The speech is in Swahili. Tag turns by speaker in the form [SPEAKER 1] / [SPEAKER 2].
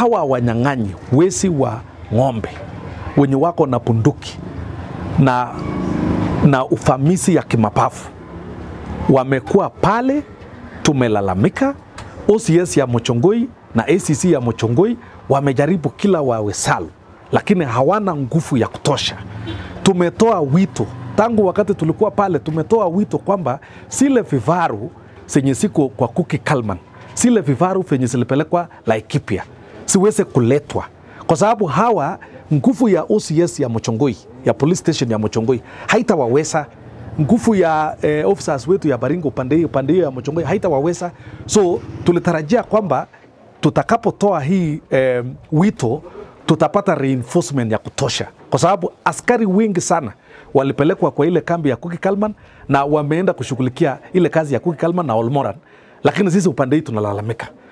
[SPEAKER 1] hawa wanyang'anyi wezi wa ng'ombe wenye wako na bunduki na, na ufamisi ya kimapafu wamekuwa pale, tumelalamika. OCS ya Mochongoi na ACC ya Mochongoi wamejaribu kila wawezalo, lakini hawana nguvu ya kutosha. Tumetoa wito tangu wakati tulikuwa pale, tumetoa wito kwamba zile vifaru zenye ziko kwa Kuki Kalman, zile vifaru venye zilipelekwa Laikipia siweze kuletwa, kwa sababu hawa nguvu ya OCS ya Mochongoi ya police station ya Mochongoi haitawaweza nguvu ya eh, officers wetu ya Baringo upande hiyo upande hiyo ya Mochongoi haitawaweza. So tulitarajia kwamba tutakapotoa hii eh, wito tutapata reinforcement ya kutosha, kwa sababu askari wengi sana walipelekwa kwa ile kambi ya Kuki Kalman na wameenda kushughulikia ile kazi ya Kuki Kalman na Olmoran, lakini sisi upande hii tunalalamika